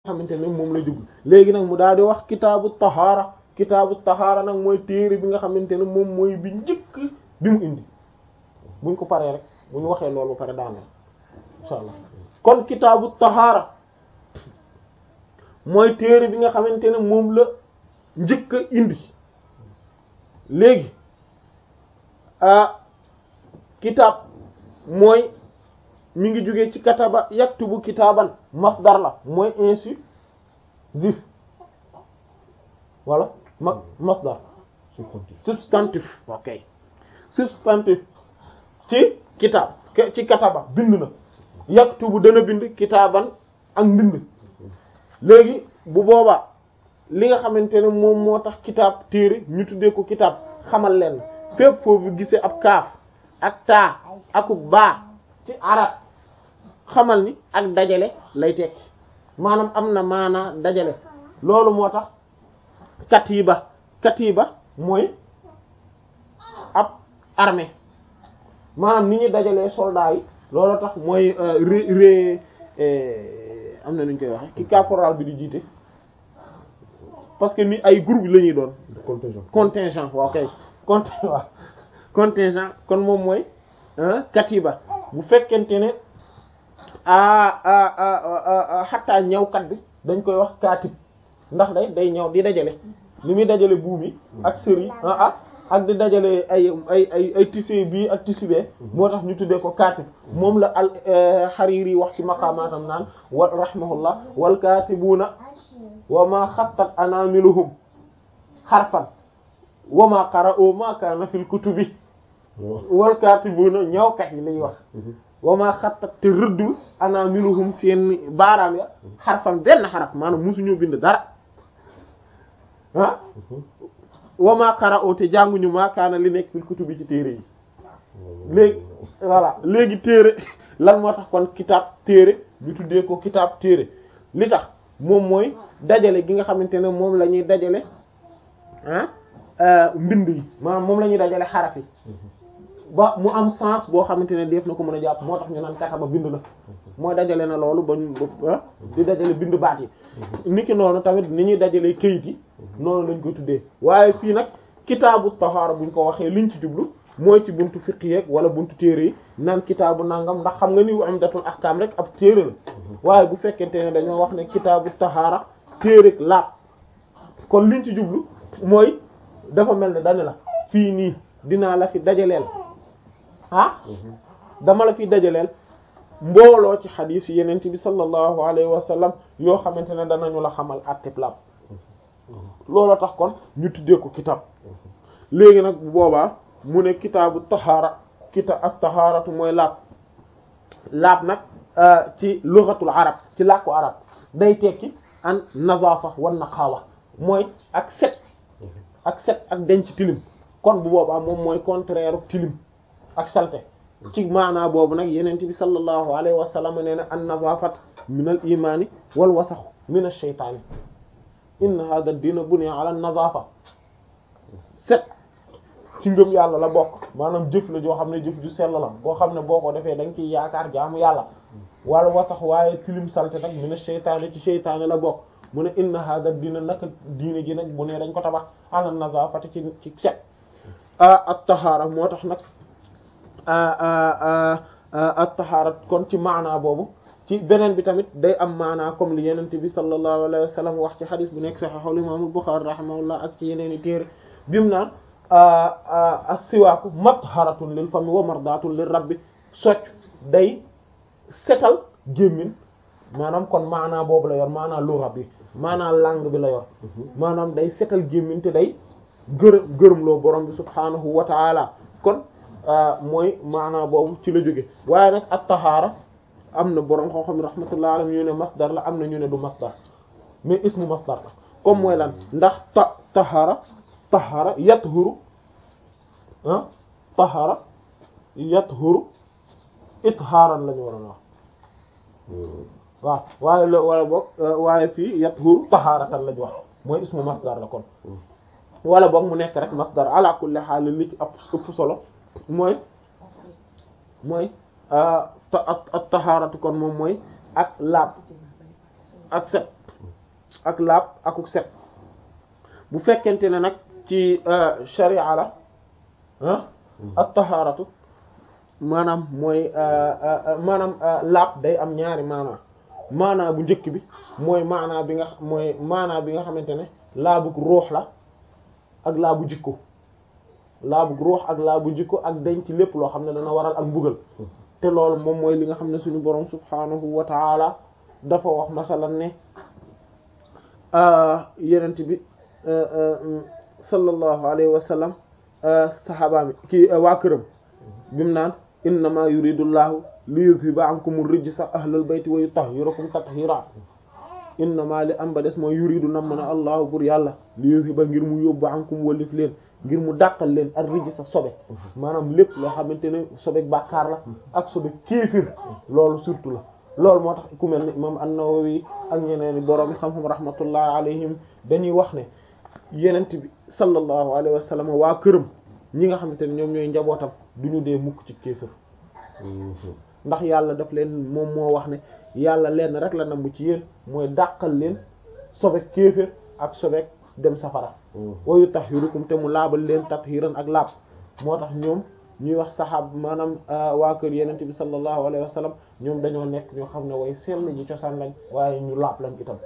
xamante ne moom la jublu léegi nag mu daal di wax kitaabu tahaara kitaabu tahaara nag mooy téere bi nga xamante ne moom mooy bi njëkk bi mu indi buñ ko paree rek bu ñu waxee loolu ba pare daaneel insha allah kon kitaabu tahaara mooy téere bi nga xamante ne moom la njëkk a indi léegi ah kitaab mooy mi ngi jógee ci kataba yaktubu kitaaban masdar la mooy insusif voilà ma masdar substantif ok substantif ci kitaab ci kataba bind na yaktubu dana bind kitaaban ak mbind léegi bu boobaa li nga xamante ne moom moo tax kitaab téere ñu tuddee ko kitaab xamal leen fépp foofu gisee ab kaaf ak taa akub baa ci arab xamal ni ak dajale lay tekki maanaam am na maanaa dajale loolu moo tax katiba katiba mooy ab armée maanaam ni ñuy dajalee soldats yi loolu tax mooy ré ré am na nu ñu koy waxe ki caporal bi di jiite parce que ni ay groupe la ñuy doon contingent contingent waaw kay cont waaw contingent kon moom mooy katiba bu fekkente ne a xattaa ñawkat bi dañ koy wax kaatib ndax day day ñëw di dajale li muy dajale buum yi ak sër yi ah ak di dajale ay ay ay ay tissu bii ak tissu bee moo tax ñu tuddee ko kaatib moom la al Hariri wax ci maqaamaatam naan wa rahimahullah wal kaatibuuna wa ma xattat anamiluhum xarfan wa ma qara'u ma kaana fil kutubi wal kaatibuuna ñawkat yi lay wax wa ma xattat te rëddul anamiluhum seen baaraam ya xarfan benn xaraf maanaam musuñu bind dara ah wa ma qara'u te jànguñu ma kaana li nekk fil kutubi ci téere yi léegi voilà léegi téere lan moo tax kon kitaab téere ñu tuddee ko kitaab téere li tax moom mooy dajale gi nga xamante ne moom la ñuy dajale ah mbind yi maanaam moom la ñuy dajale xaraf yi ba mu am sens boo xamante ne def na ko mën a jàpp moo tax ñu naan kataba bind na mooy dajale na loolu ba ñu di dajale bind baat yi niki noonu tamit ni ñuy dajale këyit yi noonu lañ ko tuddee waaye fii nag kitaabu tahaara buñ ko waxee liñ ci jublu mooy ci buntu fiqh yeeg wala buntu téere yi naan kitaabu nangam ndax xam nga ni umdatul ahkam rek ab téere la waaye bu fekkente ne dañoo wax ne kitaabu tahaara téere laab kon liñ ci jublu mooy dafa mel ne dane la fii nii dinaa la fi dajaleel ah dama la fi dajaleel mbooloo ci xadiis yeneen bi sallallahu alayhi wa sallam yoo xamante ne danañu la xamal attib laab looloo tax kon ñu tuddee ko kitaab léegi nag bu boobaa mu ne kitaabu tahaara kita ak tahaaratu mooy laab laab nag ci lughatul arab ci làkku arab day tekki an nazafa wan naqawa mooy ak set ak set ak denc tilim kon bu boobaa moom mooy contraire tilim ak salte ci maanaa boobu nag yenent bi sallallahu alayhi wa sallam nee na an nazafat min al imani wal wasax min ash shaytaani inna hadha ad-din buniya ala nazafa set ci ngëm yàlla la bokk maanaam jëf la joo xam ne jëf ju sell la boo xam ne boo ko defee da nga ciy yaakaar jaamu yàlla wala wasax waaye tilim salte nag min ash shaytaani ci shaytaani la bokk mu ne inna hadha ad-din naka diine ji nag bu ne dañ ko tabax ala nazafati ci ci set at-tahaara moo tax nag at-tahaara kon ci maanaa boobu ci beneen bi tamit day am maanaa comme li yenent bi sallallahu alayhi wa sallam wax ci xadis bu nekk sahihul imam al-Bukhari rahimahullah ak ci yeneen i téere bimu naan as-siwaaku matharatun lil fami wa mardatun lir rabbi socc day setal gémmin maanaam kon maanaa boobu la yor maanaa lugha bi maanaa langue bi la yor maanaam day setal gémmin te day gërëm gërëm loo borom bi subhaanahu wa taala kon mooy maanaa boobu ci la jóge waaye nag at tahaara am na borom xoo xam ne rahmatullah alayhi ñu ne masdar la am na ñu ne du masdar mais ismu masdar la comme mooy lan ndax ta tahaara tahaara yathuru ah tahaara yathuru ithaaran la ñu waroon wax waaw waaye la wala boog waaye fii yathuru tahaaratan la ñu wax mooy ismu masdar la kon wala boog mu nekk rek masdar ala kulli haal li ci ëpp ëpp solo mooy mooy at tahaaratu kon moom mooy ak laab ak set ak laab akuk set bu fekkente ne nag ci sharia la ah at taharatu maanaam mooy maanaam laab day am ñaari maanaa maanaa bu njëkk bi mooy maanaa bi nga mooy maanaa bi nga xamante ne laabug ruux la ak laabu jikko laabug ruux ak laabu jikko ak denc lépp loo xam ne dana waral ak mbugal te loolu moom mooy li nga xam ne suñu borom subhanahu wa taala dafa wax masalan ne yenent bi sallallahu alayhi wa sallam saxaabaami kii waa këram bimu naan innama yuridu llahu li yuzhiba ankum rijsa ahlal bayti wa yutahhirakum tathira innama li am ba des mooy yuridu nam na allahu bur yàlla li yuzhiba ngir mu yóbbu ankum wallif leen ngir mu dàqal leen ak rijsa sobe maanaam lépp loo xamante ne sobe bàkkaar la ak sobe kéefir loolu surtout la loolu moo tax ku mel ni imam an-Nawawi ak ñeneen borom xam-xam rahmatullahi alayhim dañuy wax ne yenent bi sallallahu alayhi wa sallam waa këram ñi nga xamante ne ñoom ñooy njabootam du ñu dee mukk ci kéefër ndax yàlla daf leen moom moo wax ne yàlla leen rek la nambu ci yéen mooy dàqal leen sobe kéefër ak sobe dem safara wa yutahhirukum te mu laabal leen tathiran ak laab moo tax ñoom ñuy wax saxaab maanaam waa kër yenent bi sallallahu alayhi wa sallam ñoom dañoo nekk ñoo xam ne way sell ji cosaan lañ waaye ñu laab lañ itam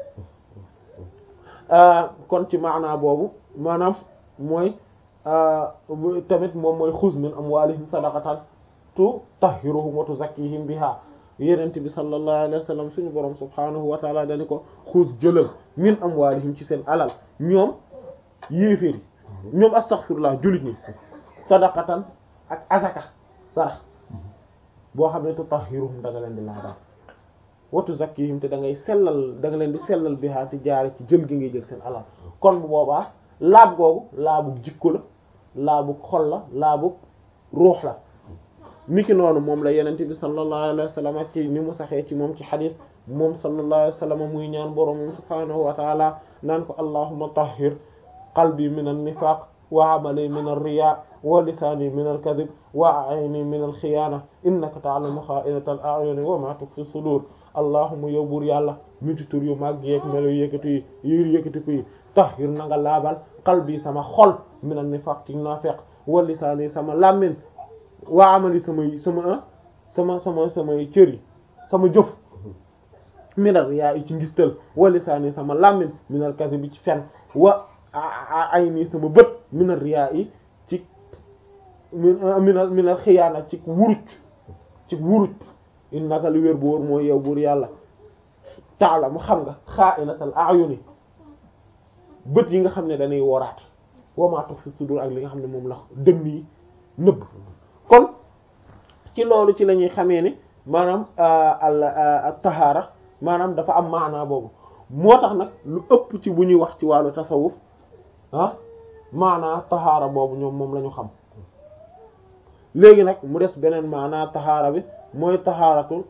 kon ci maanaa boobu maanaam mooy tamit moom mooy xuz min amwalihim sadaqatan tutahhiruhum wa tuzakkihim biha yenent bi sallallahu alayhi wa sallam suñu borom subhanahu wa taala dañu ko xuz jëlal min amwalihim ci seen alal ñoom yéeféer yi ñoom astaghfirullah jullit ñi sadaqatan ak azaka sarax boo xam ne tutahhiruhum da nga leen di laabal wa tuzakkihim te da ngay sellal da nga leen di sellal biha te jaare ci jël gi ngay jël seen alal kon bu boobaa laab googu laabug jikko la laabug xol la laabug ruux la niki noonu moom la yenente bi sallallahu alayhi wa sallam ci ni mu saxee ci moom ci xadis moom sallallahu alayhi wa sallam muy ñaan boroomam subhanahu wa taala naan ko allahumma tahhir qalbi min an-nifaq wa amali min ar-riya wa lisaani min al-kadhib wa ayni min al-khiyana innaka ta'lamu kha'inata al-a'yuni wa ma tukhfi sudur allahumma yow buur yàlla miti tur yu mag yeeg melo yëkkati yi yir yëkkati ko yi tahhir na nga laabal qalbi sama xol min an-nifaq ci naafeq wa lisaani sama làmmin waa amali samay sama sama sama samay cër yi sama jëf minal yaa yi ci ngistal wa lisaani sama làmmin minal kadhib ci fen wa ay nii sama bët minal riyaa yi ci minal minal xiyaana ci wuruj ci wuruj innaka li wér bu wóor mooy yow buur yàlla taala mu xam nga xaa'inatal a'yuni bët yi nga xam ne dañuy woraat wa ma tukhfi sudur ak li nga xam ne moom la dënn yi nëbb kon ci loolu ci la ñuy xamee ne maanaam al tahaara maanaam dafa am maanaa boobu moo tax nag lu ëpp ci bu ñuy wax ci wàllu tasawuf ah maanaa tahaara boobu ñoom moom la ñu xam léegi nag mu des beneen maanaa tahaara bi mooy tahaaratu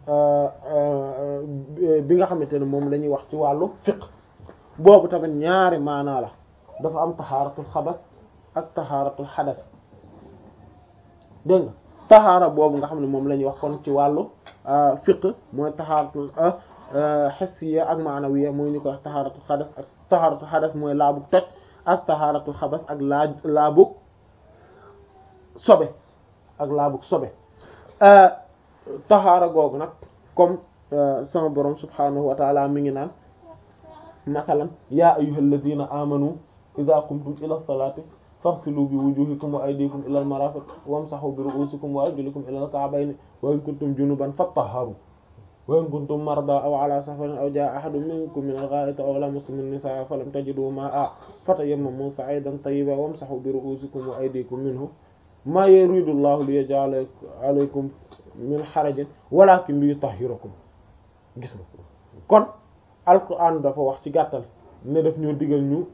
bi nga xamante ne moom la ñuy wax ci wàllu fiqh boobu tamit ñaari maanaa la dafa am tahaaratul xabas ak tahaaratul xadas dégg nga taxaara boobu nga xam ne moom la ñuy wax kon ci wàllu fiqh mooy taxaaratul hissiya ak maanawiya mooy ñu ko wax taxaaratul xadas ak taxaaratul xadas mooy laabug toj ak taxaaratul xabas ak laa laabug sobe ak laabug sobe taxaara googu nag comme sama borom subhanahu wa taala mi ngi naan masalan ya ayyuhal ladina amanu idha qumtum ila salati faghsilu bi wujuhikum wa aydikum ila al marafiq wamsahu bi ru'usikum wa arjulikum ila al ka'bayn wa in kuntum junuban fatahharu wa in kuntum marda aw ala safarin aw jaa ahadun minkum min al gha'iti aw lamastum an nisaa falam tajidu ma'a fatayammamu sa'idan tayyiban wamsahu bi ru'usikum wa aydikum minhu ma yuridu Allahu li yaj'ala alaykum min harajin walakin li yutahhirakum gis nga kon alquran dafa wax ci gàttal ne daf ñoo digal ñu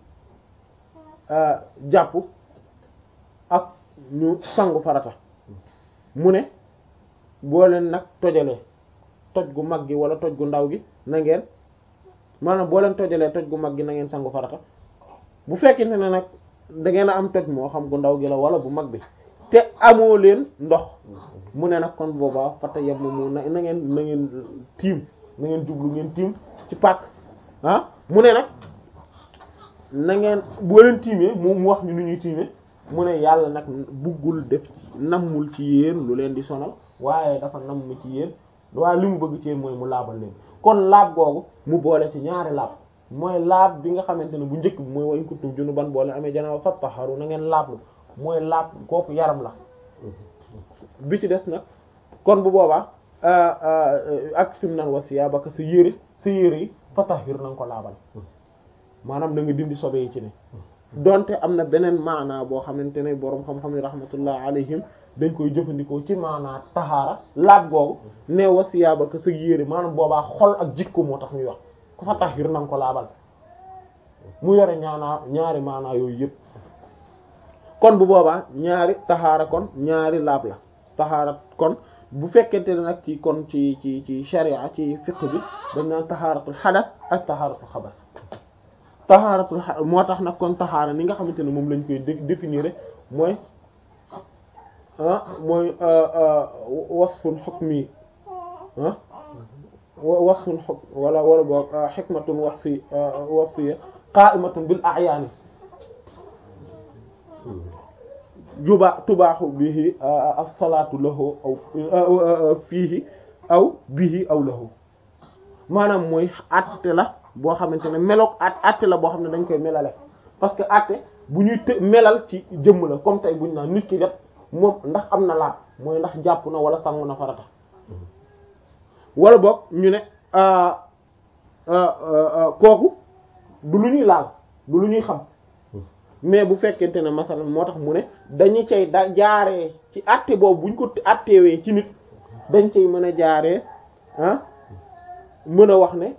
jàpp ak ñu sangu farata mu ne boo leen nag tojalee toj gu mag gi wala toj gu ndaw gi na ngeen maanaam boo leen tojalee toj gu mag gi na ngeen sangu farata bu fekkente ne nag da ngeen a am toj moo xam gu ndaw gi la wala bu mag bi te amoo leen ndox mu ne nag kon boobaa fata yem mu na na ngeen na ngeen tiim na ngeen jublu ngeen tiim ci pàkk ah mu ne nag na ngeen boo leen tiimee mu mu wax ñu nu ñuy tiimee mu ne yàlla nag buggul def nammul ci yéen lu leen di sonal waaye dafa namm ci yéen waaye li mu bëgg ci yéen mooy mu laabal leen kon laab googu mu boole ci ñaari laab mooy laab bi nga xamante ne bu njëkk bi mooy wañ kuntum junuban boo leen amee janaba fattaharu na ngeen laablu mooy laab kooku yaram la bi ci des nag kon bu boobaa ak sim nan wa siyaabaka sa yére sa yére yi fatahir na nga ko laabal maanaam na nga dindi sobe yi ci ne donte am na beneen maanaa boo xamante ne boroom xam-xam yi rahmatullah alayhim dañ koy jëfandikoo ci maanaa taxaara laab googu ne wa siyaabaka sa yére maanaam boobaa xol ak jikko moo tax ñuy wax ku fatahir na nga ko laabal mu yore ñaanaa ñaari maanaa yooyu yëpp kon bu boobaa ñaari taxaara kon ñaari laab la taxaara kon bu fekkente ne nag ci kon ci ci ci sharia ci fiqh bi dañ naan taxaaratul xadas ak taxaaratul xabas taxaaratul moo tax nag kon taxaara ni nga xamante ne moom lañ koy définir mooy ah mooy wasfun hukmi ah wasfun hukm wala wala boog hikmatun wasfi wasfiya qa'imatun bil a'yan juba tubaaxu bihi as-salaatu lahu aw fiihi aw bihi aw lahu maanaam mooy àtte la boo xamante ne meloog at àtte la boo xam ne dañ koy melale parce que àtte bu ñuy të melal ci jëmm la comme tey buñ naan nit ki def moom ndax am na laab mooy ndax jàpp na wala sangu na farata wala boog ñu ne kooku du lu ñuy laal du lu ñuy xam mais bu fekkente ne masalan moo tax mu ne dañu cay da jaaree ci àtte boobu buñ ko àttewee ci nit dañ cay mën a jaaree ah mën a wax ne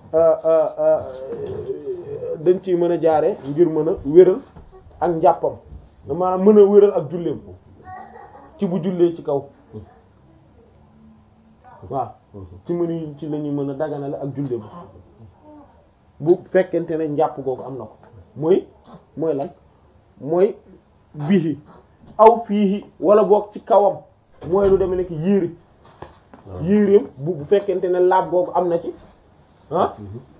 dañ ciy mën a jaaree ngir mën a wéral ak njàppam maanaam mën a wéral ak julleem ci bu jullee ci kaw waaw ci mën ci la ñuy mën a daganale ak julleem bu fekkente ne njàpp googu am na ko mooy mooy lan mooy bihi aw fiihi wala boog ci kawam mooy lu demee nekk yéeri yéeréem bu bu fekkente ne laab googu am na ci ah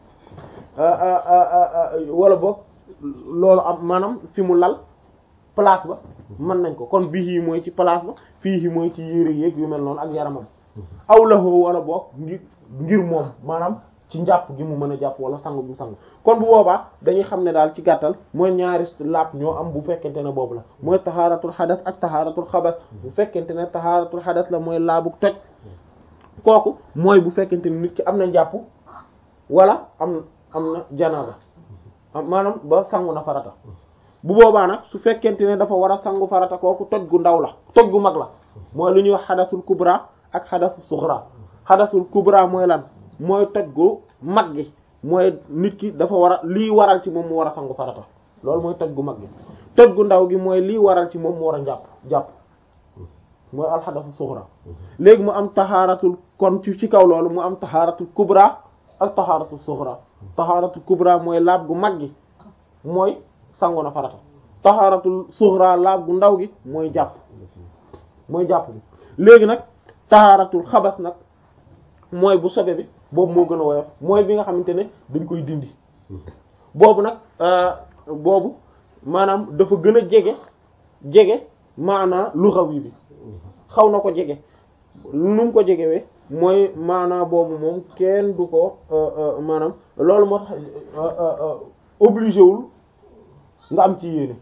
wala boog loolu am maanaam fi mu lal place ba mën nañ ko kon bihi mooy ci place ba fiihi mooy ci yéere yéeg yu mel noonu ak yaramam aw lahu wala boog ngir ngir moom maanaam ci njàpp gi mu mën a jàpp wala sangu bi mu sangu kon bu boobaa dañuy xam ne daal ci gàttal mooy ñaari laab ñoo am bu fekkente ne boobu la mooy taxaaratul xadas ak taxaaratul xabas bu fekkente ne taxaaratul xadas la mooy laabu toj kooku mooy bu fekkente ne nit ki am na njàpp wala am am na janaaba maanaam ba sangu na farata bu boobaa nag su fekkente ne dafa war a sangu farata kooku toj gu ndaw la toj gu mag la mooy lu ñuy wax xadasul kubra ak xadasul suxra xadasul kubra mooy lan mooy toj gu mag gi mooy nit ki dafa war a lii waral ci moom mu war a sangu farata loolu mooy toj gu mag gi toj gu ndaw gi mooy lii waral ci moom mu war a jàpp jàpp mooy alxadasu suxra léegi mu am taxaaratul kon ci ci kaw loolu mu am taxaaratul kubra ak taxaaratul suxra taxaaratul kubra mooy laab gu mag gi mooy sangu na farata taxaaratul suxra laab gu ndaw gi mooy jàpp mooy jàpp bi léegi nag taxaaratul xabas nag mooy bu sobe bi boobu moo gën a woyof mooy bi nga xamante ne dañ koy dindi boobu nag boobu maanaam dafa gën a jege jege maanaa luxawi bi xaw na ko jege nu mu ko jegewee mooy maanaa boobu moom kenn du ko maanaam loolu moo tax obligé wul nga am ci yéene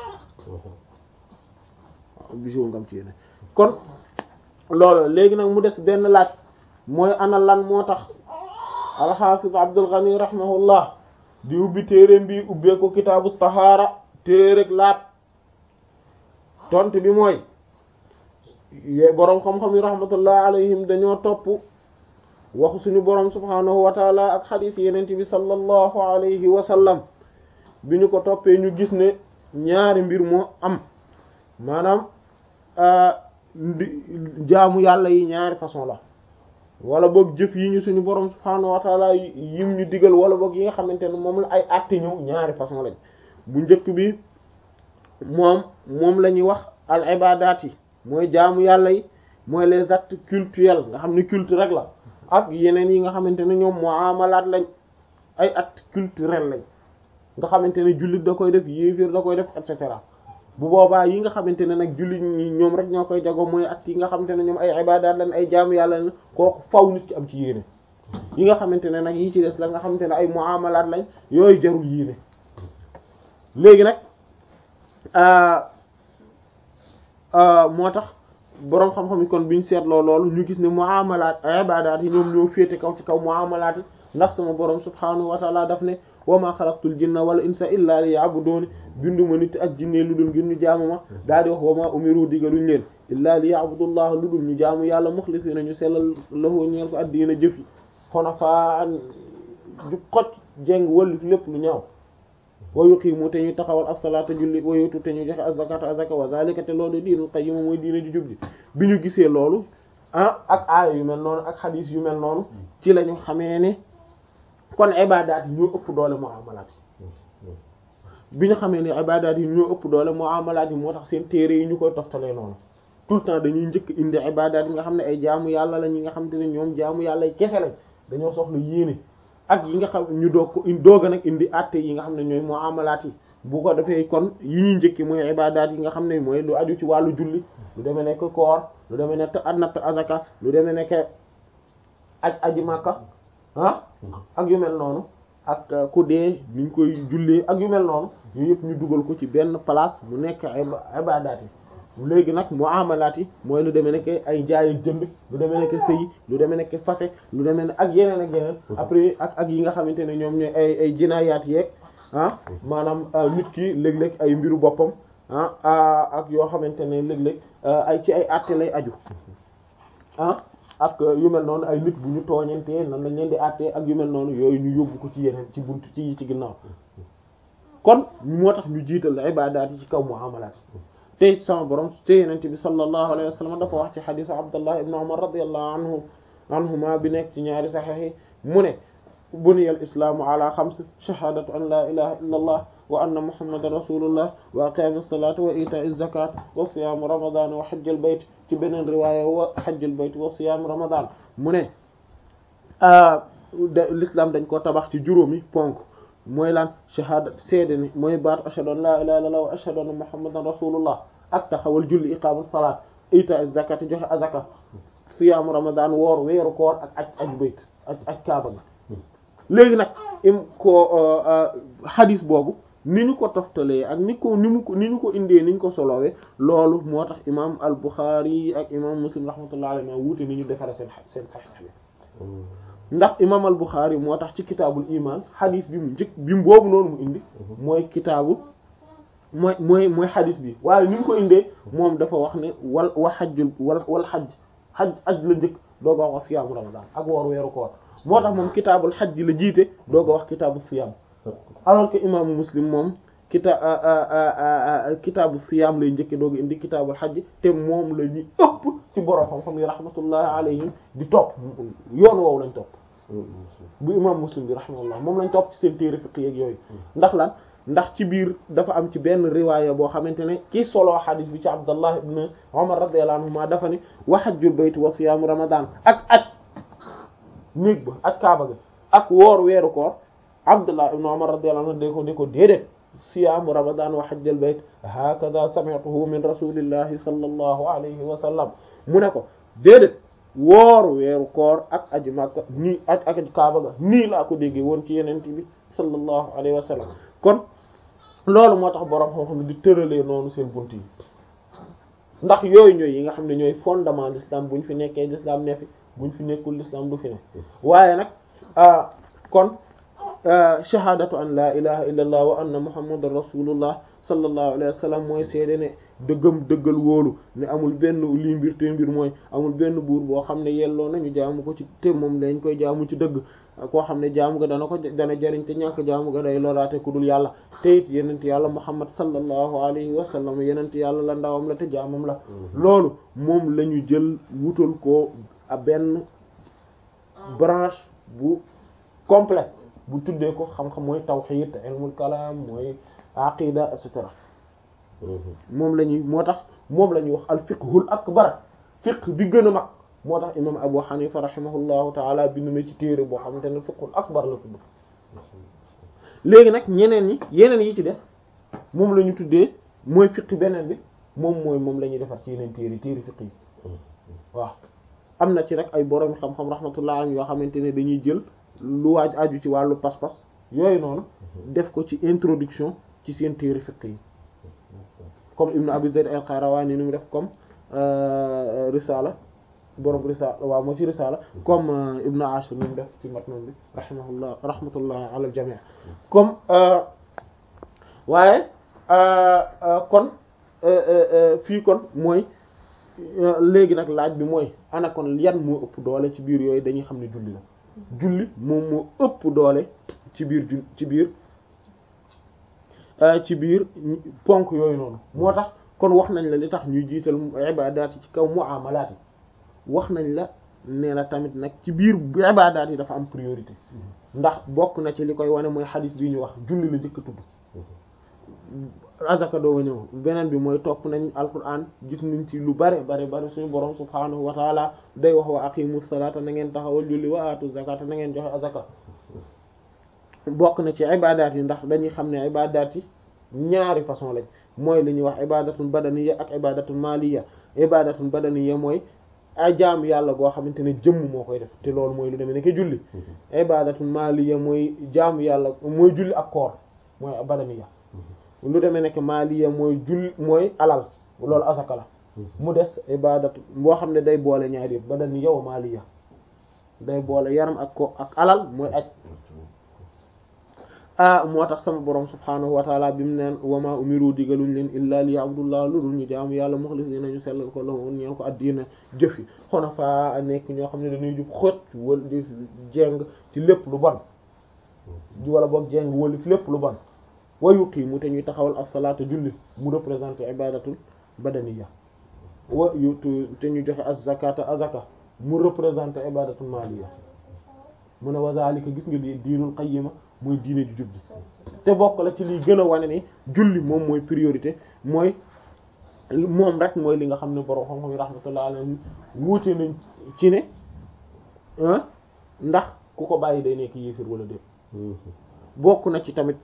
obligé wul nga am ci yéene kon loolu léegi nag mu des benn laaj mooy ana lan moo tax alxaafis Abdul Ghani rahimahullah di ubbi téereem bi ubbee ko kitaabu tahaara téereg laat tont bi mooy yee boroom xam-xam yi rahmatullah alayhim dañoo topp waxu suñu boroom subhaanahu wa taala ak xadiis yenente bi sallallahu alayhi wa sallam bi ñu ko toppee ñu gis ne ñaari mbir moo am maanaam jaamu yàlla yi ñaari façon la wala boog jëf yi ñu suñu borom subhaanahu wa taala yim ñu digal wala boog yi nga xamante ne moom la ay àtte ñëw ñaari façon lañ bu njëkk bi moom moom la ñuy wax al ibadaat yi mooy jaamu yàlla yi mooy les actes cultuels nga xam ne culte rek la ak yeneen yi nga xamante ne ñoom muamalaat lañ ay actes culturels lañ nga xamante ne jullit da koy def yéefir da koy def et cetera bu boobaa yi nga xamante ne nag jullit ñi ñoom rek ñoo koy jago mooy actes yi nga xamante ne ñoom ay ibaadaat lañ ay jaamu yàlla lañ kooku faw nit ki am ci yéene yi nga xamante ne nag yi ci des la nga xamante ne ay muamalaat lañ yooyu jarul yéene léegi nag moo tax boroom xam-xam yi kon biñ seetloo loolu ñu gis ne muamalaat ibaadaat yi ñoom ñoo féete kaw ci kaw muamalaat yi ndax sama boroom subhaanahu wa taala daf ne wa ma xalaqtul jinna wala insa illa liya'budun binduma nit ak jinne lu dul ngir ñu jaamu ma daal di wax wa ma umiru digaluñ leen illa liya'budullah lu dul ñu jaamu yàlla muxlisina ñu sellal lahu ñeel ko addiina jëfi xonafaa ju xoj jeng wallif lépp lu ñaaw wa yuqimu te ñu taxawal as-salaata julli wa yutu te ñu joxe az-zakata azaka wa zalika te loolu diinul qayyim mooy diina ju jub ji bi ñu gisee loolu ah ak aaya yu mel noonu ak xadiis yu mel noonu ci la ñu xamee ne kon ibadaat yi ñoo ëpp doole muamalaat yi bi ñu xamee ne ibadaat yi ñoo ëpp doole muamalaat yi moo tax seen téere yi ñu koy toftalee noonu tout le temps dañuy njëkk indi ibadaat yi nga xam ne ay jaamu yàlla la ñi nga xam te ne ñoom jaamu yàlla yi kese lañ dañoo soxla yéene ak yi nga xam ñu doog ko doog a nag indi àtte yi nga xam ne ñooy muamalaat yi bu ko defee kon yi ñuy njëkki mooy ibadaat yi nga xam ne mooy lu aju ci wàllu julli lu demee nekk koor lu demee nekk natt azaka lu demee nekk aj aji màkka ah ak yu mel noonu ak ku dee niñ koy jullee ak yu mel noonu yooyu yëpp ñu dugal ko ci benn place mu nekk ibadaat yi léegi nag muamalaat yi mooy lu demee nekk ay jaay ak jënd lu demee nekk sëy lu demee nekk fase lu demee ne ak yeneen ak yeneen après ak ak yi nga xamante ne ñoom ñooy ay ay jinaayaat yeeg ah maanaam nit ki léeg-léeg ay mbiru boppam ah ak yoo xamante ne léeg-léeg ay ci ay àtte lay aju ah ak yu mel noonu ay nit bu ñu tooñantee nan lañ leen di àttee ak yu mel noonu yooyu ñu yóbbu ko ci yeneen ci buntu ci ci ginnaaw kon moo tax ñu jiital ibaadaat yi ci kaw muamalaat yi te sama borom te yenente bi sallallahu alayhi wa sallam dafa wax ci xadisu abdullah ibn umar radiyallahu anhu anhuma bi nekk ci ñaari saxiix yi mu ne buniya al islaamu ala xams shahadatu an la ilaha illa allah wa anna muhammadan rasulullah wa iqaami salati wa itaai zakat wa siyaamu ramadan wa hajjal bayt ci beneen riwaaya wa hajjal bayt wa siyaamu ramadan mu ne l'islam dañ ko tabax ci juróomi ponk mooy lan shahada seede ni mooy baat ashhadu an la ilaha illallah wa ashhadu anna muhammadan rasulullah ak taxawal julli iqaamu salaat itaai zakat joxe azaka siyaamu ramadan woor weeru koor ak aj aj bayt aj aj kaaba gi léegi nag im ko hadis boobu ni ñu ko toftalee ak ni ko ni mu ko ni ñu ko indee ni ñu ko solowee loolu moo tax imam al Bukhari ak imam Muslim rahmatullahi alayhi ma wuute ni ñu defare seen seen saxiix bi ndax imam al Bukhari moo tax ci kitaabul iman hadis bi mu njëkk bi mu boobu noonu mu indi mooy kitaabu mooy mooy mooy hadis bi waaye ni ñu ko indee moom dafa wax ne wal wa xajjul wal wal xajj xaj aj la njëkk dooga wax siyaamu ramadan ak woor weeru koor moo tax moom kitaabul xaj la jiite dooga wax kitaabu siyaam alors que imaamu muslim moom kita kitaabu siyaam lay njëkke dooga indi kitaabul xaj te moom la ñu ëpp ci borom xam-xam yi rahmatullahi alayhim di topp yoon woowu lañ topp bu imam muslim bi rahmatullah moom lañ topp ci seen téere fiqh yeeg yooyu ndax lan ndax ci biir dafa am ci benn riwaaya boo xamante ne ki solo xadis bi ci abdallah ibn umar radiyallahu anhuma dafa ne wa hajjul bayt wa siyaamu ramadan ak ak néeg ba ak kaaba ga ak woor weeru koor abdullah ibn umar radiyallahu anhu de ko de ko déedéet siyaamu ramadan wa hajjul bayt hakada sami'tuhu min rasulillahi sallallahu alayhi wa sallam mu ne ko déedéet woor weeru koor ak aji makka nii ak ak kaaba ga nii laa ko déggee woon ci yeneen bi sallallahu alayhi wa sallam kon loolu moo tax boroom xam-xam di tëralee noonu seen bunt yi ndax yooyu ñooy yi nga xam ne ñooy fondement l'islam bu ñu fi nekkee l'islam ne fi bu ñu fi nekkul l'islam du fi ne waaye nag kon shahadatu an la ilaha illa allah wa anna muhammadan rasulullah sallallahu alayhi wa sallam mooy seede ne dëggam dëggal wóolu ne amul benn lii mbir te mbir mooy amul benn buur boo xam ne yelloo nañu jaamu ko ci te moom lañ koy jaamu ci dëgg koo xam ne jaamu ga dana ko dana jariñ te ñàkk jaamu ga day loraate ku dul yàlla te it yenent yàlla muhammad sallallahu alayhi wa sallam yenent yàlla la ndawam la te jaamam la loolu moom la ñu jël wutal ko a benn branche bu complète bu tuddee ko xam-xam mooy tawhid ilmul kalam mooy aqida et cetera moom la ñuy moo tax moom la ñuy wax al fiqhul akbar fiqh bi gën a mag moo tax imam Abu Hanifa rahimahullahu taala bind na ci téere boo xamante ne fiqhul akbar la tudd léegi nag ñeneen ñi yeneen yi ci des moom la ñu tuddee mooy fiqi beneen bi moom mooy moom la ñuy defar ci yeneen téeri téeri fiqi yi waaw am na ci rek ay borom xam-xam rahmatullah alayhi yoo xamante ne dañuy jël lu waaj aju ci wàllu pas-pas yooyu noonu def ko ci introduction ci seen téeri fiqi yi comme Ibn Abi Zayd al-Qayrawani ni mu def comme risala borom risala waaw moo ci risala comme Ibn Ashur ni mu def ci matnun bi rahimahullah rahmatullah ala al-jami' comme waaye kon fii kon mooy léegi nag laaj bi mooy ana kon yan moo ëpp doole ci biir yooyu dañuy xam ne julli la julli moom moo ëpp doole ci biir ju ci biir ci biir ponk yooyu noonu moo tax kon wax nañ la li tax ñuy jiital ibadaat yi ci kaw muamalaat yi wax nañ la nee na tamit nag ci biir ibadaat yi dafa am priorité ndax bokk na ci li koy wane mooy xadis bi ñu wax julli la njëkk a tudd azaka doo ñëw beneen bi mooy topp nañ alquran gis nañ ci lu bare bare bare suñu borom subhanahu wa taala day wax wa aqimu salata na ngeen taxawal julli wa atu zakata na ngeen joxe azaka bokk na ci ibadaat yi ndax dañuy xam ne ibadaat yi ñaari façon lañ mooy li ñuy wax ibadatun badaniya ak ibadatun maliya ibadatun badaniya mooy ay jaam yàlla goo xamante ne jëmm moo koy def te loolu mooy lu demee ne ke julli ibadatun maliya mooy jaamu yàlla mooy julli ak koor mooy badaniya lu demee nekk maliya mooy julli mooy alal loolu asaka la mu des ibadatu boo xam ne day boole ñaari yëpp badaniya wa maliya day boole yaram ak ko ak alal mooy aj ah moo tax sama borom subhaanahu wa taala bi mu neen wama umiru digaluñ leen illa li abdullah lu dul ñu jaamu yàlla muxlisina ñu sellal ko la woon ñeen ko addiina jëf yi xunafa a nekk ñoo xam ne dañuy jub xët wala di jeng ci lépp lu bon wala boog jeng wala fi lépp lu bon wa yuqiimu te ñuy taxawal as-salaata julli mu représenté ibadatul badaniya wa yutu te ñu joxe az-zakata azaka mu représenté ibadatul maliya mu ne wa zalika gis nga lii diinul qayyima mooy diine ju jub ji te bokk la ci liy gën a wane ni julli moom mooy priorité mooy moom rek mooy li nga xam ne borom xam-xam yi rahmatullah alayhi wuute nañ ci ne ndax ku ko bàyyi day nekk yéefir wala déet bokk na ci tamit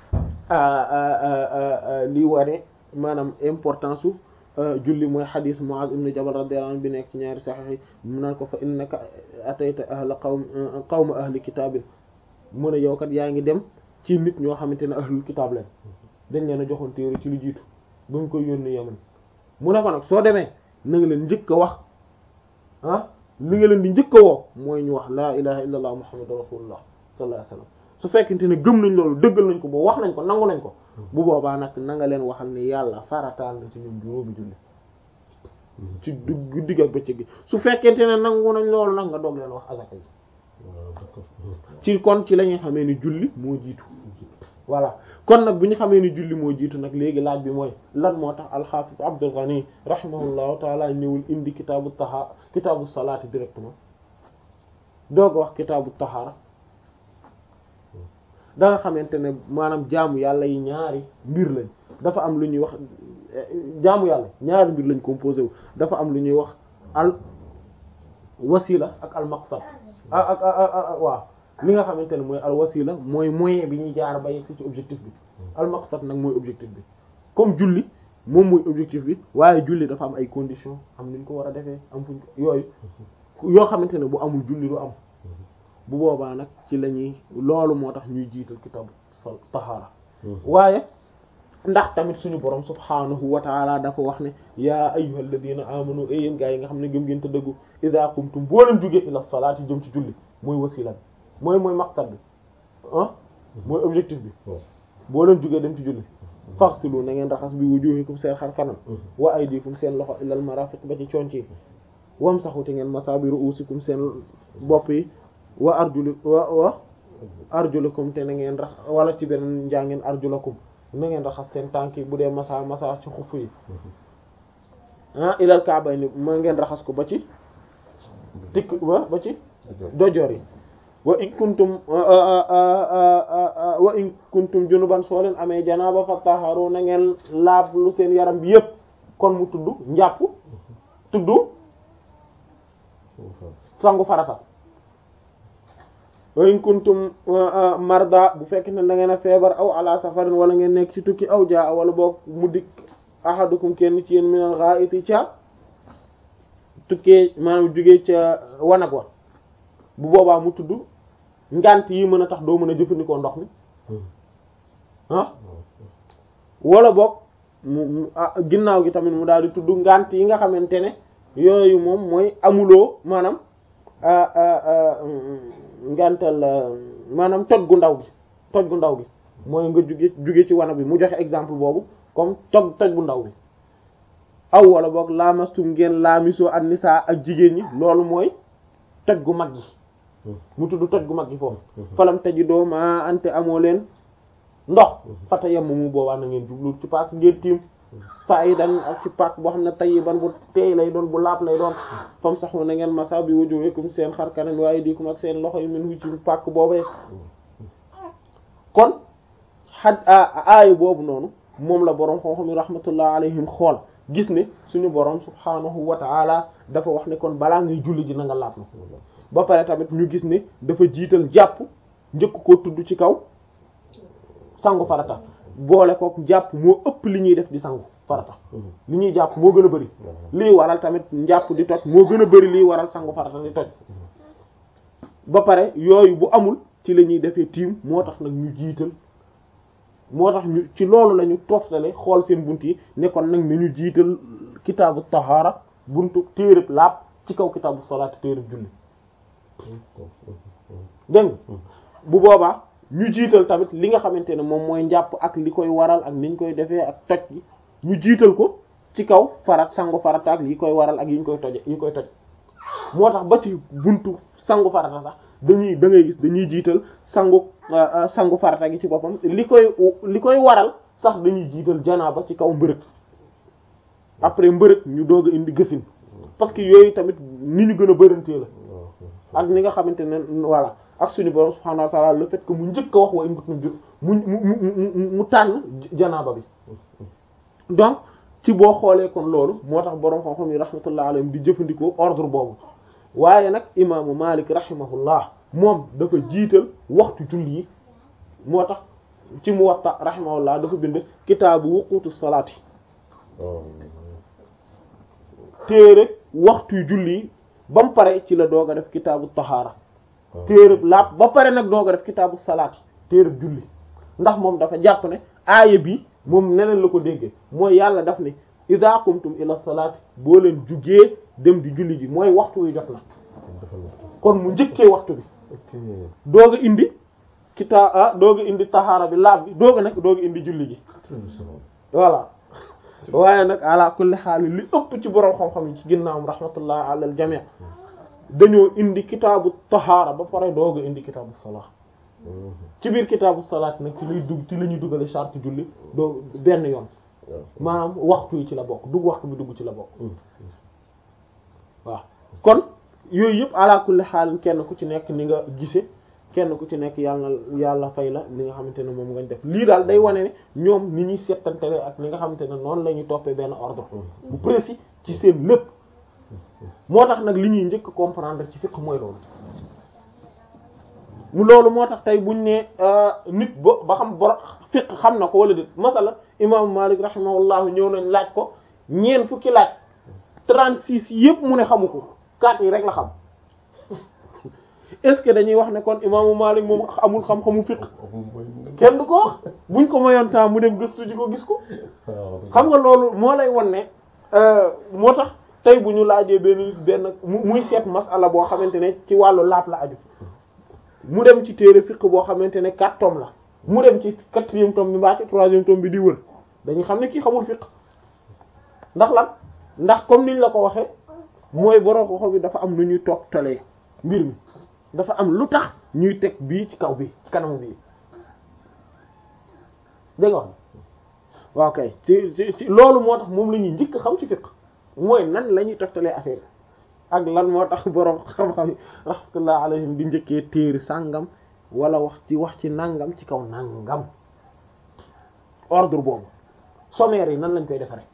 li wane maanaam importance su julli mooy xadiis Muaz ibn Jabal radiyallahu anhu bi nekk ci ñaari saxiix yi mu naan ko fa innaka atayta ahla qawm qawma ahli kitaabin mu ne yow kat yaa ngi dem ci nit ñoo xamante ne ahlul kitaab lañ dañ leen a joxoon téere ci lu jiitu ba mu koy yónnee Yaman mu ne ko nag soo demee na nga leen njëkk a wax ah li nga leen di njëkk a woo mooy ñu wax laa ilaha illa allah muhammadu rasulullah sallallahu alayhi wasallam su fekkente ne gëm nañ loolu dëggal nañ ko boo wax nañ ko nangu nañ ko bu boobaa nag na nga leen waxal ni yàlla farataal na ci ñoom juróomi julli ci dugg digg ak bëccëg gi su fekkente ne nangu nañ loolu nag nga doog leen wax azaka yi ci kon ci la ñuy xamee ni julli moo jiitu voilà kon nag bu ñu xamee ni julli moo jiitu nag léegi laaj bi mooy lan moo tax alxaafis Abdul Ghani rahimahullahu taala ñëwul indi kitaabu taha kitaabu salaati directement doog a wax kitaabu tahaara da nga xamante ne maanaam jaamu yàlla yi ñaari mbir lañ dafa am lu ñuy wax jaamu yàlla ñaari mbir lañ composé wu dafa am lu ñuy wax al wasila ak al maqsad ak ak waaw li nga xamante ne mooy al wasila mooy moyen bi ñuy jaar ba yegg ci objectif bi al maqsad nag mooy objectif bi comme julli moom mooy objectif bi waaye julli dafa am ay conditions am nuñ ko war a defee am fuñ ko yooyu yoo xamante ne bu amul julli du am bu boobaa nag ci la ñuy loolu moo tax ñuy jiital kitabu tahaara waaye ndax tamit suñu borom subhaanahu wa taala dafa wax ne yaa ayyuhal ladina amanu ay yéen gaa yi nga xam ne gëm ngeen te dëggu idha qumtum boo leen jógee ila salaati jëm ci julli mooy wasila bi mooy mooy maqsad bi ah mooy objectif bi boo leen jógee dem ci julli faghsilu na ngeen raxas bi wujuhikum seen xar kanam wa aydikum seen loxo ilal marafiq ba ci conc yi wamsahu te ngeen masa bi ru'usikum seen bopp yi wa arjuli wa wa arjulakum te na ngeen rax wala ci beneen njàngeen arjulakum na ngeen raxas seen tànk yi bu dee masa masa ci xuff yi ah ilal ka'bayni ma ngeen raxas ko ba ci tikk ba ba ci dojoor yi wa in kuntum wa in kuntum junuban soo leen amee janaaba fattaharu na ngeen laab lu seen yaram bi yépp kon mu tudd njàpp tudd sangu farata wa in kuntum marda bu fekk ne da ngeen a feebar aw ala safarin wala ngeen nekk ci tukki aw jaa wala boog mu dikk ahadukum kenn ci yéen minal gha'iti ca tukkee maanaam jugee ca wanag wa bu boobaa mu tudd ngant yi mën a tax doo mën a jëfandikoo ndox mi ah wala boog mu ginnaaw gi tamit mu daal di tudd ngant yi nga xamante ne yooyu moom mooy amuloo maanaam ngantal maanaam toj gu ndaw gi toj gu ndaw gi mooy nga juge juge ci wanag bi mu joxe exemple boobu comme toj toj bu ndaw bi aw wala boog laamastum ngeen laamisoo ak nisaa ak jigéen ñi loolu mooy toj gu mag gi mu tudd toj gu mag gi foofu falam taji doo ma ante amoo leen ndox fata yemm mu boobaa na ngeen jublu ci paak ngeen tiim saa yi dan ak ci paak boo xam ne tayyiban bu teey lay doon bu laab lay doon fam sax na ngeen masa bi wujuhikum seen xar kanam waaye diikum ak seen loxo yi min hu ci paak boobee kon xad aaya boobu noonu moom la boroom xam-xam yi rahmatullah alayhim xool gis ne suñu boroom subhaanahu wa ta'ala dafa wax ne kon balaa ngay julli ji na nga laab na ba pare tamit ñu gis ne dafa jiital jàpp njëkk koo tudd ci kaw sangu farata boole ko jàpp moo ëpp li ñuy def di sangu farata li ñuy jàpp moo gën a bari lii waral tamit njàpp di toj moo gën a bari lii waral sangu farata di toj ba pare yooyu bu amul ci la ñuy defee tiim moo tax nag ñu jiital moo tax ñu ci loolu la ñu toftale xool seen bunt yi ne kon nag nañu jiital kitaabu tahaara buntu téereb laab ci kaw kitaabu salaat téereb julli dégg bu boobaa ñu jiital tamit li nga xamante ne moom mooy njàpp ak li koy waral ak niñ koy defee ak toj gi ñu jiital ko ci kaw farat sangu farata ak yi koy waral ak yi ñu koy toje yi koy toj moo tax ba ci buntu sangu farata sax dañuy da ngay gis dañuy jiital sangu sangu farata gi ci boppam li koy li koy waral sax dañuy jiital janaaba ci kaw mbërëg après mbërëg ñu doog a indi gësin parce que yooyu tamit ni ñu gën a bërantee la ak ni nga xamante ne voilà ak suñu borom subhanahu wa ta'ala le fait que mu njëkk a wax wa in kuntum jur mu mu mu mu tànn janaaba bi donc ci boo xoolee kon loolu moo tax borom xam-xam yi rahmatullah alayhim di jëfandikoo ordre boobu waaye nag imaamu Malik rahimahullah moom dafa jiital waxtu julli yi moo tax ci Muwatta rahimahullah dafa bind kitaabu wuqutu salaati téere waxtu julli yi ba mu pare ci la doog a def kitaabu tahaara téereb laab ba pare nag doog a def kitaabu salaati téereb julli ndax moom dafa jàpp ne aaya bi moom neneen la ko déggee mooy yàlla daf ne iza qumtum ila salaati boo leen jugee dem di julli ji mooy waxtu wi jot na kon mu njëkkee waxtu bi doog a indi kitaa ah doog a indi tahaara bi laab bi doog a nag doog a indi julli ji voilà waaye nag ala kulli xaal li ëpp ci borom xam-xam yi ci ginnaawam rahmatullah ala al jami' dañoo indi kitaabu tahaara ba pare doog a indi kitaabu salaat ci biir kitaabu salaat nag ci lay dugg ci la ñuy duggale charte julli doo benn yoon maanaam waxtu yi ci la bokk dugg waxtu bi dugg ci la bokk waaw kon yooyu yëpp ala kulli xaal kenn ku ci nekk ni nga gise kenn ku ci nekk yàlla na yàlla fay la li nga xamante ne moom ngañ def lii daal day wane ne ñoom ni ñuy settantele ak li nga xamante ne noonu la ñuy toppee benn ordre bu précis ci seen lépp moo tax nag li ñuy njëkk comprendre ci fiqh mooy loolu mu loolu moo tax tey buñ ne nit ba ba xam bor fiqh xam na ko wala déet masala imaamu Malik rahimahullahu ñëw nañ laaj ko ñeen fukki laaj trente-six yëpp mu ne xamu ko quatre yi rek la xam est-ce que dañuy wax ne kon imaamu Malik moom amul xam-xamu fiqh kenn du ko wax buñ ko mayoon temps mu dem gëstu ji ko gis ko xam nga loolu moo lay won ne moo tax tey bu ñu laajee benn benn muy seet masala boo xamante ne ci wàllu laab la aju mu dem ci téere fiqh boo xamante ne quatre tomes la mu dem ci quatrième tome bi mbaa ci troisième tome bi di wër dañuy xam ne kii xamul fiqh ndax lan ndax comme niñ la ko waxee mooy borom xoxo bi dafa am lu ñuy toog talee mbir mi dafa am lu tax ñuy teg bii ci kaw bi ci kanam bii dégg nga wax waaw kay ci ci loolu moo tax moom la ñuy njëkk xam ci fiqh mooy nan la ñuy toftalee affaire ak lan moo tax borom xam-xam rahmatullah alayhim di njëkkee téeri sàngam wala wax ci wax ci nangam ci kaw nangam ordre boobu sommaire yi nan lañ koy defaree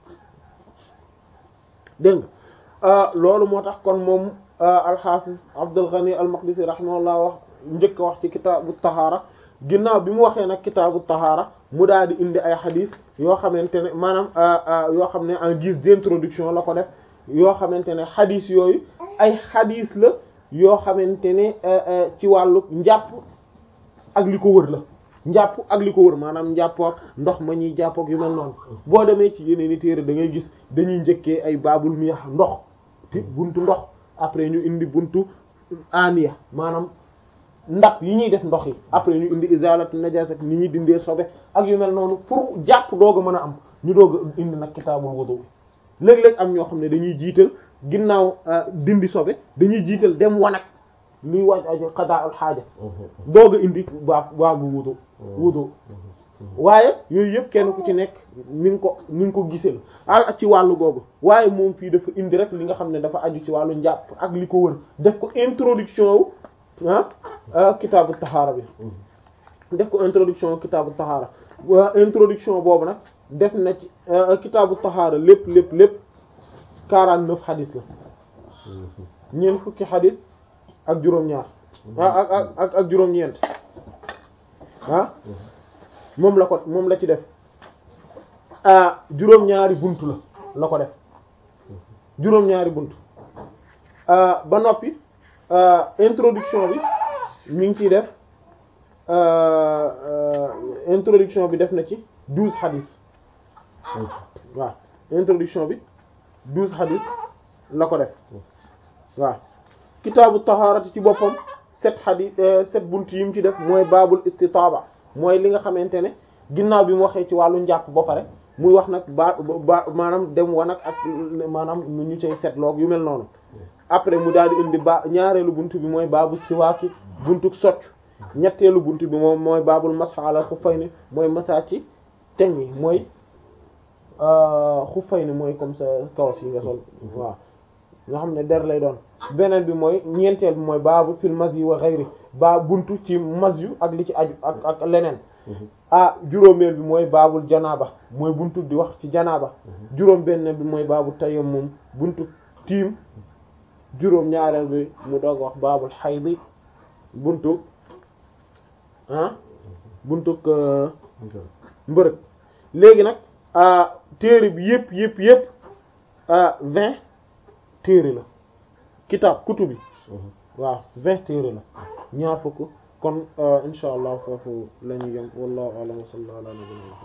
dégg nga loolu moo tax kon moom al-Hafiz Abdul Ghani al-Maqdisi rahimahullah wax njëkk a wax ci kitaabu tahaara ginnaaw bi mu waxee nag kitaabu tahaara mu daal di indi ay xadis yoo xamante ne maanaam yoo xam ne en guise d'introduction la ko def yoo xamante ne xadis yooyu ay xadis la yoo xamante ne ci wàllu njàpp ak li ko wër la njàpp ak li ko wër maanaam njàpp ak ndox ma ñuy jàpp ak yu mel noonu boo demee ci yeneen i téere da ngay gis dañuy njëkkee ay baabul miyax ndox ti buntu ndox après ñu indi buntu aniya maanaam ndab yi ñuy def ndox yi après ñu indi izalatu najasat ni ñuy dindee sobe ak yu mel noonu pour jàpp doog a mën a am ñu doog a indi nag kitaabul wudu léeg-léeg am ñoo xam ne dañuy jiital ginnaaw dindi sobe dañuy jiital dem wanag luy waaj aju qada'ul xaaja doog a indi baa baabu wudu wudu waaye yooyu yëpp kenn ku ci nekk ni nga ko ni nga ko gisee la ci wàllu googu waaye moom fii dafa indi rek li nga xam ne dafa aju ci wàllu njàpp ak li ko wër def ko introduction wu ah kitaabu taxaara bi def ko introduction kitaabu taxaara introduction boobu nag def na ci kitaabu taxaara lépp lépp lépp quarante neuf xadis la ñeent fukki xadis ak juróom-ñaar ak ak ak ak juróom-ñeent ah moom la ko moom la ci def ah juróom-ñaari buntu la la ko def juróom-ñaari buntu ba noppi introduction bi mi ngi ciy def introduction bi def na ci douze hadith waaw introduction bi douze hadith la ko def waaw kitaabu taharati ci boppam sept hadith sept buntu yi mu ci def mooy baabul istitaaba mooy li nga xamante ne ginnaaw bi mu waxee ci wàllu njàpp ba pare muy wax nag ba ba maanaam dem wanag ak maanaam nu ñu cay setloog yu mel noonu après mu daal di indi ba ñaareelu buntu bi mooy baabu siwaaki buntu socc ñetteelu buntu bi moom mooy baabul masx ala xuffayni mooy masa ci teñ yi mooy xuffayni mooy comme ça kawas yi nga sol waaw nga xam ne der lay doon beneen bi mooy ñeenteel bi mooy baabu fil mas yi wa xayri baa buntu ci mas yu ak li ci aju ak ak leneen ah juróomeel bi mooy baabul janaaba mooy buntu di wax ci janaaba juróom benn bi mooy baabu tayammum buntu tiim juróom ñaareel bi mu doog wax baabul xaydi buntu ah buntu mbërëg léegi nag téere bi yëpp yëpp yëpp vingt téere la kitaab kutu bi waaw vingt téere la ñaar fukk kon insha allah foofu la ñu yem wallahu a'lam wa sallallahu ala nabiyyina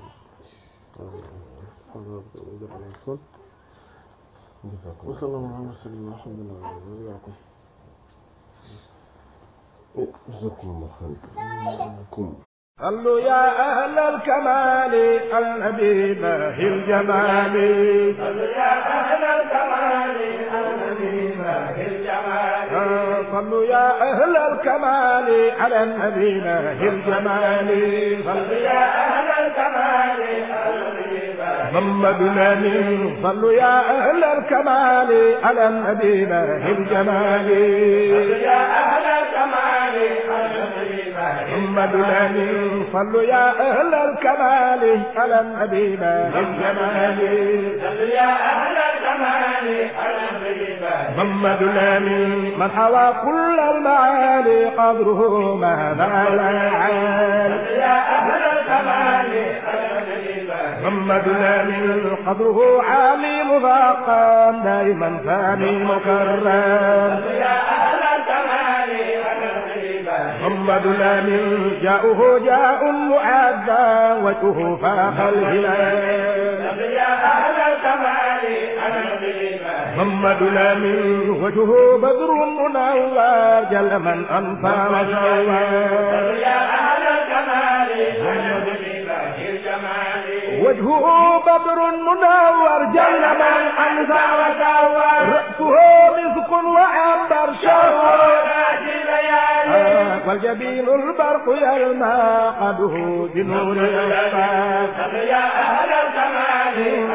muhammad wa sallallahu ala sayyidina alhamdulillah صلوا يا أهل الكمال النبي باهي الجمال صلوا يا أهل الكمال النبي باهي الجمال صلوا يا أهل الكمال على النبي باهي الجمال صلوا يا أهل الكمال محمد الأمين صلوا يا أهل الكمال على النبي باهي الجمال صلوا يا أهل الكمال محمد الأمين صلوا يا أهل الكمال على النبي باهي الجمال صلوا يا أهل الكمال على النبي محمد الأمين من حوى كل المعالي قدره ما بال العال يا أهل الكمال محمد الأمين قدره عالي مفاقم دائما ثاني مكرم يا أهل الكمال محمد الأمين جاؤه جاء معذى وجهه فاق الهلال يا أهل الكمال محمد الأمين وجهه بدر منور جل من أنفى وسوى يا أهل الكمال وجهه بدر منور جل من أنفى وسوى رأسه مسك وعنبر شهر والجبين البرق يلمع قده بنور الأسفار يا أهل الكمال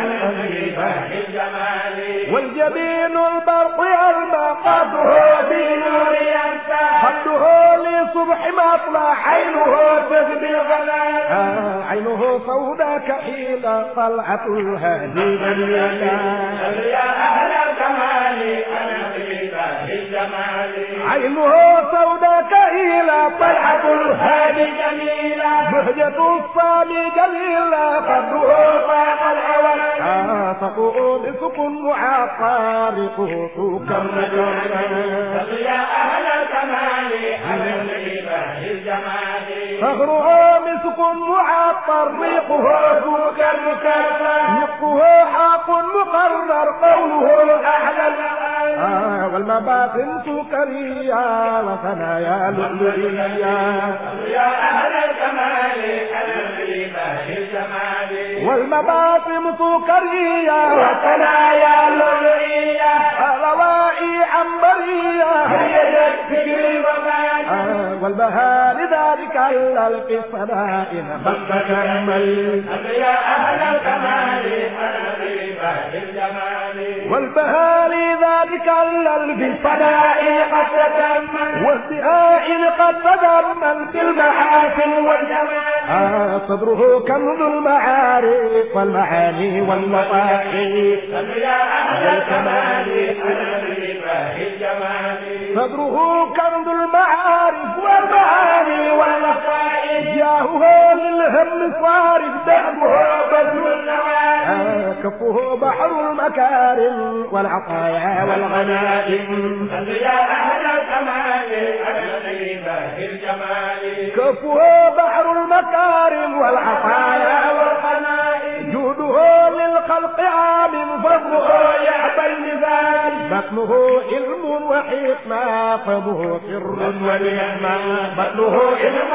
والجبين البرق يلمع قده بنور الأسفار قده لصبح مطلع عينه تغبي الغلال عينه سوداء كحيل طلعة الهادي باليدان يا أهل الكمال أنا عينه سوداء كهيلة طلعة الهادي جميلة بهجة الصامي جميلة قدره فاق العوالم عاصفه مسك معطارقه كالرجل يا أهل الكمال على الإله الجمال فخره مسك معطر ريقه سوك المكرر نقه حاق مقرر قوله أحلى آه والمباطن سكرية وثنايا لؤلؤية يا أهل الكمال على الإله الجمال والمباطن سكرية وثنايا لؤلؤية روائي عنبرية هيجت فكر الوفاة آه والبهاء لذلك إلا القصدائن خلق كمل يا أهل الكمال على الإله الجمال والبهاء لذلك إلا القصدائن قد تتمم والدهاء قد تضمن في المحاسن والجمال آه صدره كنز المعارف والمعاني واللطائف يا أهل الكمال على الإله الجمال صدره كنز المعارف والمعاني واللطائف جاهه للهم صارف دهبه بذل النوال آه كفه بحر المكارم والعطايا والغنائم يا أهل الكمال على الإله الجمال كفه بحر المكارم والعطايا والغنائم جوده للخلق عام فضله يعبى المثال بطنه علم وحكمة فمه سر ونعمة بطنه علم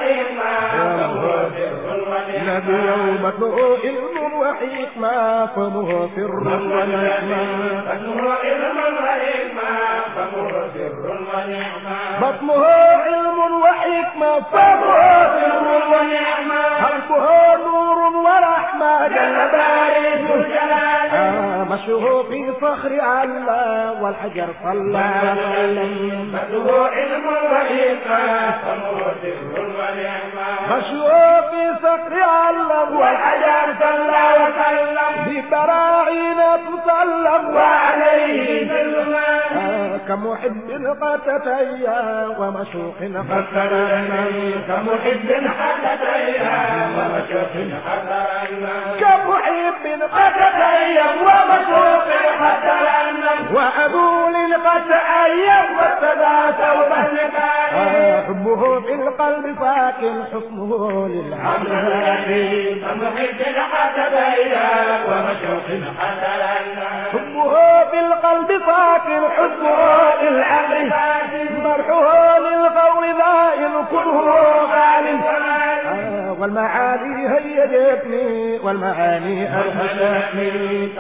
نبي بطنه علم وحكمة فمه سر ونعمة بطنه علم وحكمة فمه سر ونعمة قلبه نور ورحمة جل بارئ آه مشوه في صخر على والحجر صلى وسلم مشوه في صخر على والحجر صلى وسلم ببراعين تسلم وعليه آه كمحب قد تتيا ومشوق قد ترنم كمحب كمحب قد تتيا ومشوق قد ترنم وأبول قد تأيم واتبع ثوبه آه حبه في القلب ساكن حكمه للعبد هادي حبه في القلب ساكن حبه للعبد مرحه للقول ذائل كله غالب آه والمعاني هيجتني والمعاني أرهشتني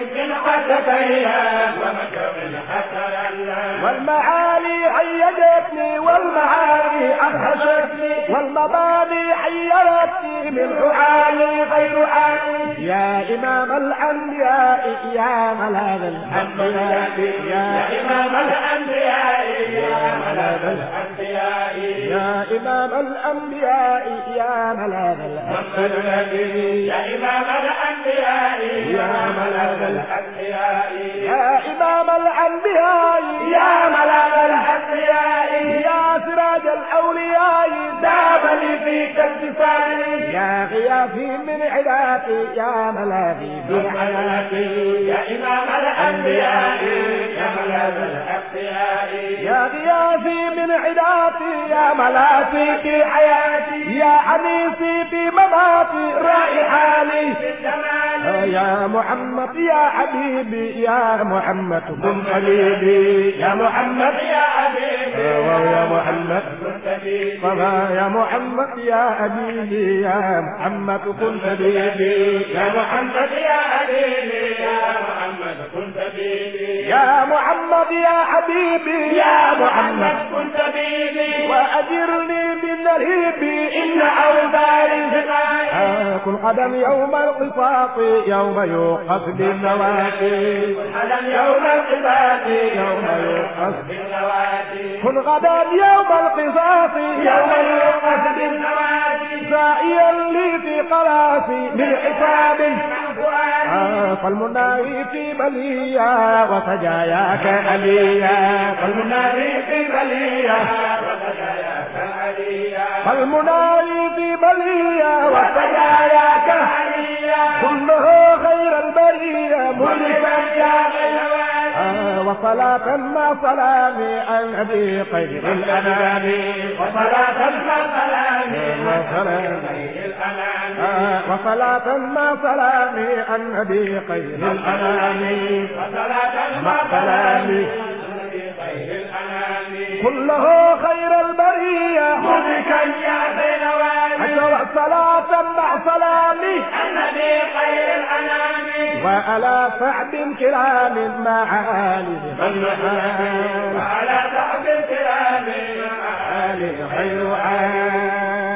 والمعاني هيجتني والمعاني أدهشتني والمباني حيرتني من حالي غير حالي يا إمام الأنبياء يا ملاذ الأنبياء يا إمام الأنبياء يا ملاذ الأنبياء يا إمام الأنبياء يا ملاذ الأنبياء يا إمام الأنبياء يا ملاذ الأنبياء يا إمام الأنبياء يا ملاذ الأنبياء يا سراج الأولياء داب لي فيك اتصالي يا غياثي من عداتي يا ملاذي في حياتي يا إمام الأنبياء يا ملاذ الأنبياء يا غياثي من عداتي يا ملاذي في حياتي يا أنيسي في مماتي رائحاني الجمال يا محمد يا حبيبي يا محمد كن حبيبي يا محمد يا حبيبي يا محمد حبيبي صبا يا محمد يا أبيبي يا محمد كن حبيبي يا محمد يا حبيبي يا محمد كنت بيبي يا محمد يا حبيبي يا محمد كنت بيبي وأجرني من الهيب إن أوبار الفقاء آه كن قدم يوم القصاص يوم يوقف بالنوافي ألم يوم القباب يوم يوقف بالنوادي كن غدا يوم القصاص يوم يوقف بالنوادي سائيا لي في قلاسي من حساب فؤاد آه فالمناوي في بلية وسجاياك عليا والمنادي في بلية وسجاياك عليا فالمناوي في بلية وسجاياك عليا كله خير البرية ملكا يا غير آه، وصلاة ما سلامي عن أبي خير الأنام وصلاة مع سلام وسلام الأنام آه، وصلاة ما سلامي عن أبي خير الأنام وصلاة مع سلام خير الأنام كله خير البرية ملكا يا بين حتى صلاة مع سلامي النبي خير الأنام وعلى سعد كرام مع آل خير آل وعلى صحب الكرام آل خير آل